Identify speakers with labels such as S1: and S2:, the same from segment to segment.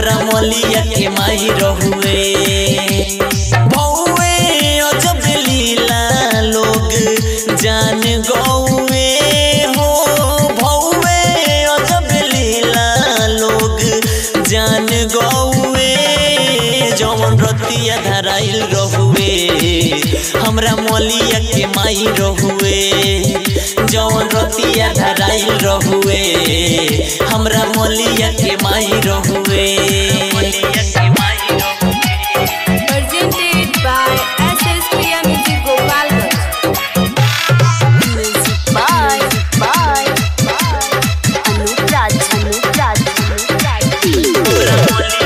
S1: हमरा मलिया के माई रहुए भौवे अजब लीला लोग जान गौए हो भौवे अजब लीला लोग जान गौए जवन रतिया धराइल रहुए हमरा मलिया के माई रहुए जवन रतिया धराइल रहुए हमरा मलिया के माई रहुए
S2: Presented by SS Priya Music Gopalganj.
S3: Music by by Anup Raj Anup Raj Anup Raj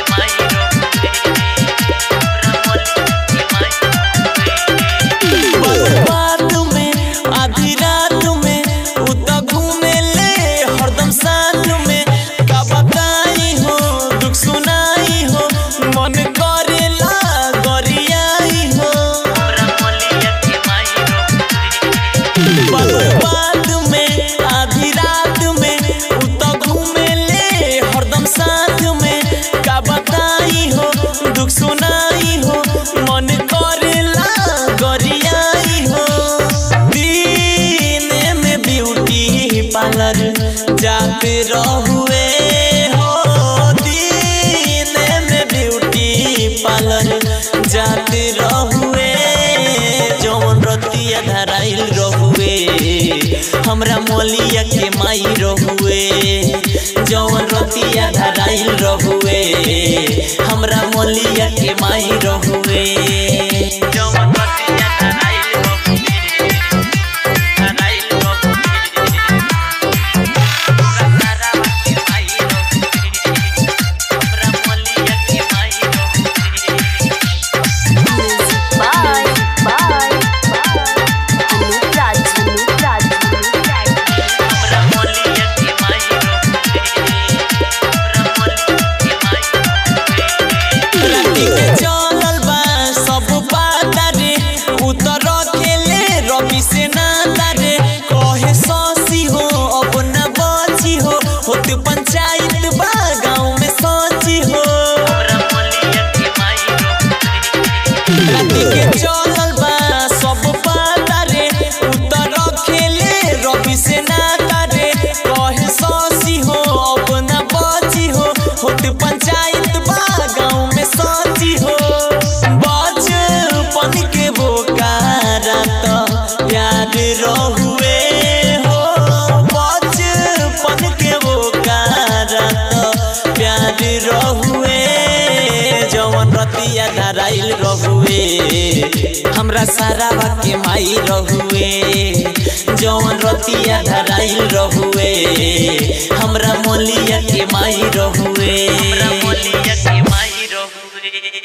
S1: रात में आधी रात में उता घूमे ले हरदम साथ में का बताई हो दुख सुनाई हो मन करेला गरियाई हो बात में आधी रात में उता घूमे ले हरदम साथ में का बताई हो दुख सुनाई हो मन करेला गरियाई हो दिन में ब्यूटी पार्लर जाते रहुए हो दिन में ब्यूटी पार्लर जाते रहुए जौन रतिया धराइल रहुए हमरा मोलिया के माई रहुए जौन रतिया धराइल रहुए हमरा मोलिया के माई रहुए जौन रतिया धराइल रहुए धराइल रहुए
S3: Music by by Anup Raj Anup Raj Anup Raj
S1: चलल बा सब पाता रे उतर खेले रवि से नाता रे कहे ससी हो अब न बची हो होत पंचायत बा गाँव में सची हो राती के चलल बा सब पाता रे उतर खेले रवि से नाता रे कहे ससी हो अब न बची हो होत पंचायत बा गाँव में सची हो बचपन के बोकारा तो याद रहुए हो बचपन के बोकारा तो प्यार रहुए जवन रतिया धराइल रहुए हमरा सारा के माई रहुए जवन रतिया धराइल रहुए हमरा मोलिया के माई रहुए हमरा मोलिया के माई रहुए